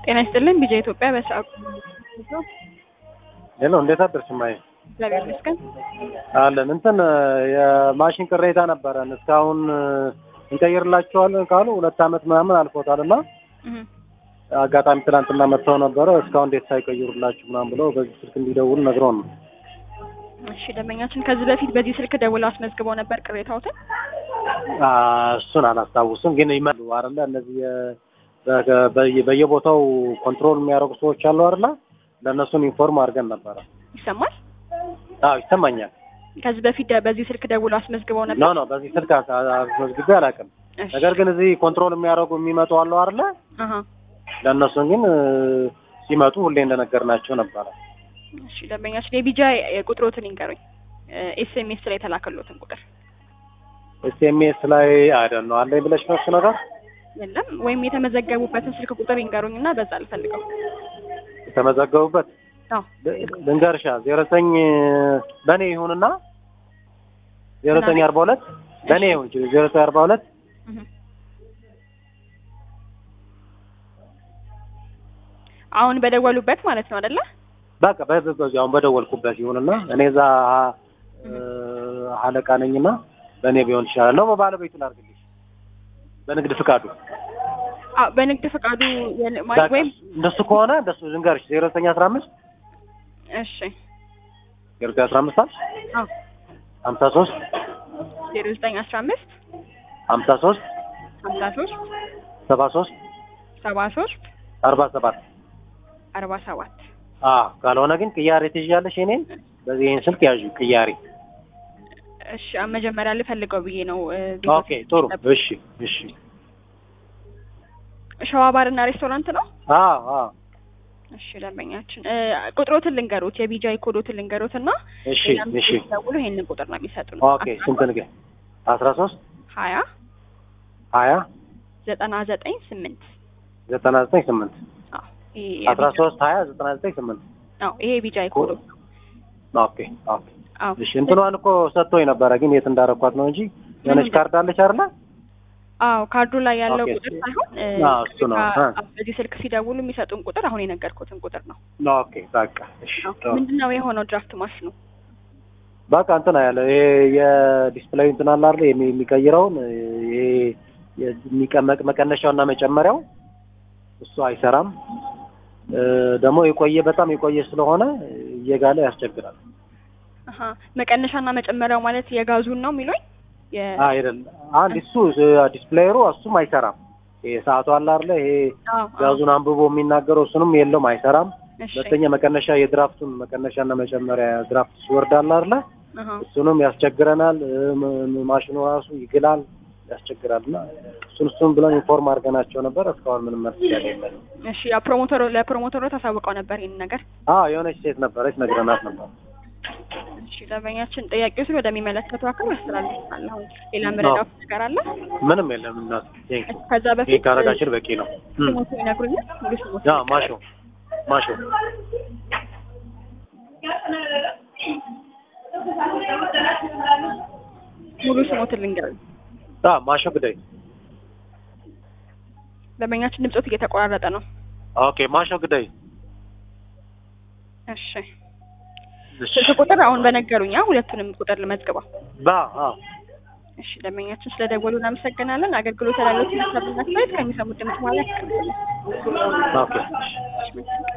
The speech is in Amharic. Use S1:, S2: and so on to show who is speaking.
S1: ጤና ይስጥልን ቢጃ ኢትዮጵያ በሰዓቱ
S2: ሄሎ እንዴት አደርሽ ማይ
S1: እግዚአብሔር ይመስገን።
S2: አለን እንትን የማሽን ቅሬታ ነበረን እስካሁን እንቀይርላቸዋለን ካሉ ሁለት አመት ምናምን አልፎታል እና
S1: እህ
S2: አጋጣሚ ትናንትና መጥተው ነበረ እስካሁን እንዴት ሳይቀይሩላችሁ ምናምን ብለው በዚህ ስልክ እንዲደውሉ ነግረውን ነው
S1: እሺ ደንበኛችን ከዚህ በፊት በዚህ ስልክ ደውለው አስመዝግበው ነበር ቅሬታዎትን።
S2: አ፣ እሱን አላስታውስም ግን ይመሉ አይደለ እነዚህ የ- በ- በየ- በየቦታው ኮንትሮል የሚያደርጉ ሰዎች አሉ አይደለ ለእነሱን ኢንፎርም አድርገን ነበረ
S1: ይሰማል?
S2: አዎ ይሰማኛል
S1: ከዚህ በፊት ደ- በዚህ ስልክ ደውለው አስመዝግበው
S2: ኖ
S1: ነበር።
S2: ኖ በዚህ ስልክ አስ- አስመዝግቤ አላውቅም
S1: እሺ
S2: ነገር ግን እዚህ ኮንትሮል የሚያደርጉ የሚመጡ አሉ አይደለ
S1: አሃ
S2: ለእነሱን ግን እ፣ ሲመጡ ሁሌ እንደነገርናቸው ነበረ
S1: እሺ ደንበኛችን የቢጃ ቁጥሮትን ይንገሩኝ። ኤስኤምኤስ ላይ የተላከሎትን ቁጥር
S2: ኤስኤምኤስ ላይ አይደል ነው አለኝ ብለሽ ነው እሱ ነገር
S1: የለም ወይም የተመዘገቡበትን ስልክ ቁጥር ይንገሩኝና በዛ ልፈልገው።
S2: የተመዘገቡበት
S1: አዎ
S2: ል- ልንገርሻ ዜሮ ዘጠኝ በእኔ ይሁንና ዜሮ ዘጠኝ አርባ ሁለት በእኔ ይሁን ዜሮ ዘጠኝ አርባ ሁለት
S1: እህ አሁን በደወሉበት ማለት ነው አይደለ?
S2: በቃ በ- በዚህ አሁን በደወልኩበት ይሁንና እኔ እዛ እ፣ አለቃ ነኝና በእኔ ቢሆን ይሻላል ነው በባለቤቱ ላድርግልሽ በንግድ ፍቃዱ
S1: አዎ በንግድ ፈቃዱ የለ- ማለት
S2: በቃ
S1: ወይም
S2: እንደሱ ከሆነ እንደሱ ልንገርሽ ዜሮ ዘጠኝ አስራ አምስት
S1: እሺ
S2: ዜሮ ዘጠኝ አስራ አምስት አልሽ
S1: አዎ
S2: ሀምሳ ሶስት
S1: ዜሮ ዘጠኝ አስራ አምስት
S2: ሀምሳ ሶስት
S1: ሀምሳ ሶስት
S2: ሰባ ሶስት
S1: ሰባ ሶስት
S2: አርባ ሰባት
S1: አርባ ሰባት
S2: አዎ ካልሆነ ግን ቅያሬ ትይዣለሽ እኔን በዚህ ይህን ስልክ ያዥ ቅያሬ
S1: እሺ አሁን መጀመሪያ ልፈልገው ብዬ ነው እ፣
S2: ኦኬ ጥሩ እሺ እሺ
S1: ሸዋ ባርና ሬስቶራንት ነው
S2: አዎ አዎ
S1: እሺ ደንበኛችን እ፣ ቁጥሮትን ልንገሩት የቢጃይ ኮዶትን ልንገሩት እና
S2: እሺ
S1: ሌላም
S2: እሺ
S1: ደውሎ ይሄንን ቁጥር ነው የሚሰጡን
S2: ኦኬ ስንት ንገ አስራ ሶስት
S1: ሀያ
S2: ሀያ
S1: ዘጠና ዘጠኝ ስምንት
S2: ዘጠና ዘጠኝ ስምንት
S1: አዎ ይሄ
S2: አስራ
S1: የቢጃይ-
S2: ሶስት ሀያ ዘጠና ዘጠኝ ስምንት
S1: አዎ ይሄ የቢጃይ ኮዶ
S2: ኦኬ ኦኬ
S1: አዎ
S2: እሺ እንትኗን እኮ ሰጥቶኝ ነበረ ግን የት እንዳረኳት ነው እንጂ የሆነች ካርድ አለች አይደለ
S1: አዎ ካርዱ ላይ ያለው
S2: ኦኬ፣
S1: ቁጥር
S2: እሱ-
S1: ሳይሆን እ፣
S2: አዎ፣ እሱ ነው።
S1: ቀጥታ
S2: አ።
S1: በዚህ ስልክ ሲደውሉ የሚሰጡን ቁጥር አሁን የነገርኩትን ቁጥር ነው
S2: ኦኬ በቃ እሺ ጥሩ።
S1: ምንድን ነው የሆነው ድራፍት ማሽኑ
S2: በቃ እንትን ያለ ይሄ የዲስፕሌይ እንትን አለ አይደል የሚ- የሚቀይረውን ይሄ የሚቀመቅ መቀነሻውና መጨመሪያው እሱ አይሰራም እ፣ ደግሞ የቆየ በጣም የቆየ ስለሆነ እየጋለ ያስቸግራል
S1: አሀ መቀነሻና መጨመሪያው ማለት የጋዙን ነው የሚሉኝ የ-
S2: አይደል አንድ እሱ ዲስፕሌየሩ እሱም አይሰራም ይሄ ሰዓቱ አለ አይደለ ይሄ
S1: አዎ አዎ።
S2: ጋዙን አንብቦ የሚናገረው እሱንም የለውም አይሰራም
S1: እሺ
S2: ሁለተኛ መቀነሻ የድራፍቱን መቀነሻና መጨመሪያ ድራፍት ሲወርድ አለ አይደለ
S1: አሀ
S2: እሱንም ያስቸግረናል እ፣ ም- ማሽኑ ራሱ ይግላል ያስቸግራል እና እሱን እሱን ብለን ኢንፎርም አድርገናቸው ነበር እስካሁን ምንም መልስ የለም
S1: እሺ ያ ፕሮሞተሩ ለፕሮሞተሩ ታሳውቀው ነበር ይሄን ነገር
S2: አዎ የሆነች ሴት ነበረች ነግረናት ነበር
S1: እሺ ደንበኛችን ጥያቄዎችን ወደሚመለከተው አካል ያስተላልፋል አሁን ሌላ ምረዳው ነገር አለ
S2: ምንም የለም እናት ቴንክ
S1: እሺ፣ ከዛ
S2: ይሄ
S1: በፊት
S2: ካረጋችን በቂ ነው እም።
S1: ስሞቱ ይነግሩኛል ሙሉ ስሞቱ
S2: ያ ማሾ ማሾ
S1: ሙሉ ስሞትን ልንገሩኝ
S2: ያ ማሾ ግዳይ
S1: ደንበኛችን ድምፆት እየተቆራረጠ ነው
S2: ኦኬ ማሾ ግዳይ
S1: እሺ
S2: እሺ
S1: ስልክ ቁጥር አሁን በነገሩኛ ሁለቱንም ቁጥር ልመዝግበው
S2: ባ አዎ
S1: እሺ ደንበኛችን ስለደወሉ እናመሰግናለን አገልግሎት ላሉት ሀሳብና አስተያየት ከሚሰሙት ድምጽ ማለት ያስቀምጡልን
S2: ኦኬ
S1: እሺ